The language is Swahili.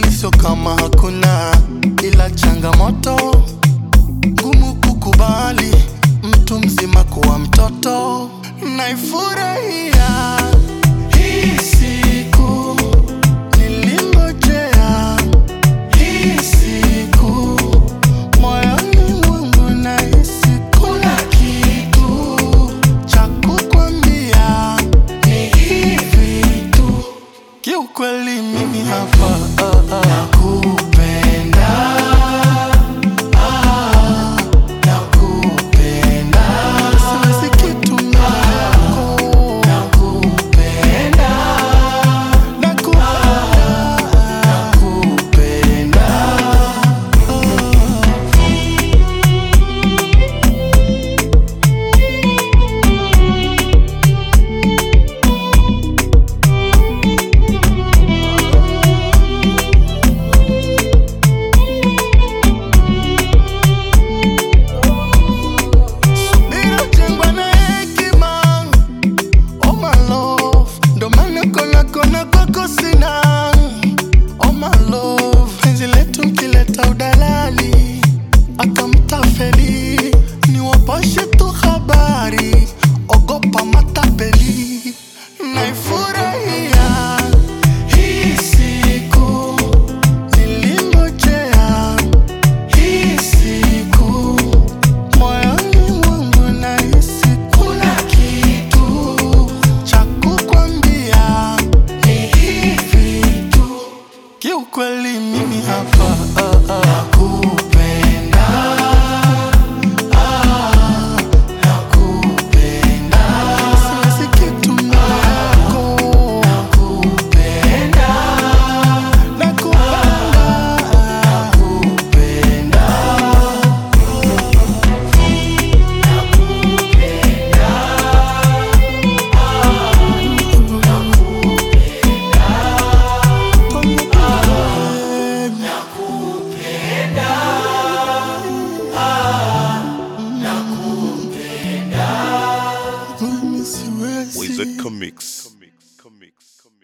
kweli sio kama hakuna, ila changamoto ngumu kukubali mtu mzima kuwa mtoto. Naifurahia hii siku nilingojea, hii siku moyoni mwangu nahisi kuna kitu cha kukwambia, ni hivi tu kiukweli, mimi hapa ah, ah. nakupenda ah, nakupenda siwezi kitu mbele yako nakupenda nakupenda nakupenda Inajengwa na hekima, oh my love, ndo maana kona kona kwako sina, oh my love, penzi letu mkileta udalali akamtafeli, ni wapashe tu habari, ogopa matapeli, naifurahia hii siku nilingojea, hii siku moyoni mwangu nahisi kuna kitu cha kukwambia, ni hivi tu kiukweli, mimi hapa ah, ah. nakupenda ah, nakupenda siwezi kitu mbele yako nakupenda nakupenda nakupenda Wizard Comics. Comics. Comics. Comics.